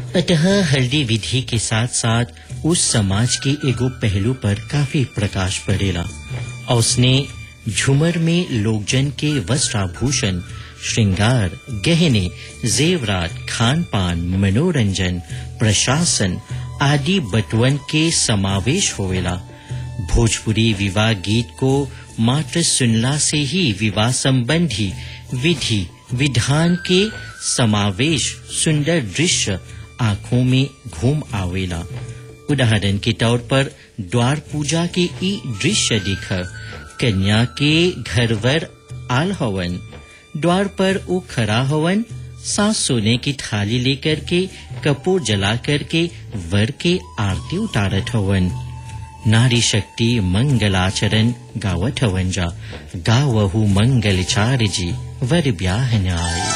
अतः हल्दी विधि के साथ साथ उस समाज के एगो पहलू पर काफी प्रकाश पड़ेला और उसने झूमर में लोकजन के वस्त्राभूषण श्रृंगार गहने जेवरात खान पान मनोरंजन प्रशासन आदि बटवन के समावेश होवेला भोजपुरी विवाह गीत को मात्र सुनला से ही विवाह संबंधी विधि विधान के समावेश सुंदर दृश्य आंखों में घूम आवेला उदाहरण के तौर पर द्वार पूजा के ई दृश्य दिख कन्या के घरवर आल हवन द्वार पर वो खड़ा हवन सांस सोने की थाली लेकर के कपूर जला करके वर के आरती उतारत हवन नारी शक्ति मंगलाचरण गावत हवन जा गावहु मंगल चार जी वर ब्याह न्याय